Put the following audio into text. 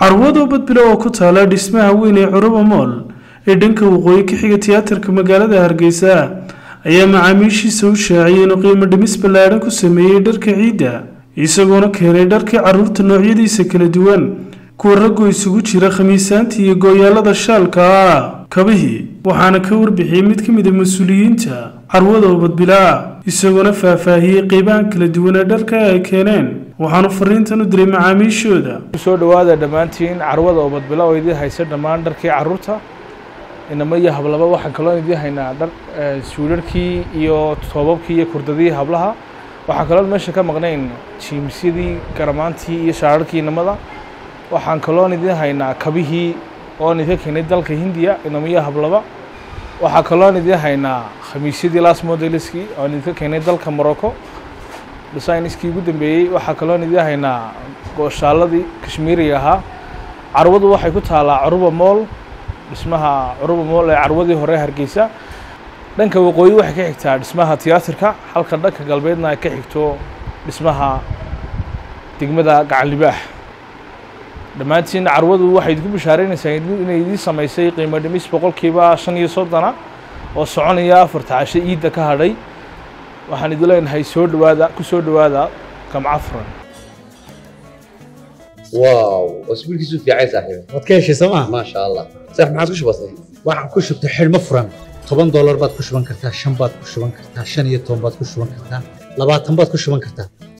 carwado badbilo oo ku taala dhismaha weyn ee curuba mool ee dhanka waqooyi ka xiga tiyaatarka magaalada hargeysa ayaa macaamiishiisa u shaaciyay inuu qiimo dhimis ballaadhan ku sameeyey dharka ciidda isagoona keenay dharkii carruurta noocyadiisa kala duwan kuwa raggoo isugu jira khamiisaantii iyo gooyaalada shaalka ah kabihii waxaana ka warbixiyey mid ka mid a mas-uuliyiinta carwada oo badbilaa isagoona faahfaahiyey qeybahan kala duwan ee dharka ay keeneen waxaanu fariintan u diray macaamiishooda soo dhawaada dhammaantiin carwada oo badbila oo idiin haysa dhammaan dharkii carruurta inama iyo hablaba waxaan kaloo idiin haynaa dhar suudharkii iyo toobabkii iyo kurdadii hablaha waxaan kaloo meesha ka maqnayn jiimsyadii garamaantii iyo shaararkii inamada waxaan kaloon idiin haynaa kabihii oon idinka keenay dalka hindiya inama iyo hablaba waxaa kaloon idiin haynaa khamiisyadii las modeliskii oon idinka keenay dalka morocco designiskii ugu dambeeyey waxaa kaloon idiin haynaa gooshaaladii kashmiiriga ahaa carwadu waxay ku taalaa curuba mool dhismaha curuba mool ee carwadii hore hargeysa dhanka waqooyi waxay ka xigtaa dhismaha tiyaatarka halka dhanka galbeedna ay ka xigto dhismaha degmada gacan libaax dhammaantiin carwadu waxay idinku bishaaraynaysaa inay idiin samaysay qiimo dhimis boqolkiiba shan iyo soddona oo soconaya afarta casho iidda ka hadhay waxaan idin leenahay soo dhawaada ku soo dhawaada gamca furan واو اسبوع كيسو في عايز صاحبي waad ka heshay sooma ما شاء الله صح ما عادش بسيط waxaan ku shubtay xidhmo furan toban doolar baad ku shuban kartaa shan baad ku shuban kartaa shan iyo toban baad ku shuban kartaa labaatan baad ku shuban kartaa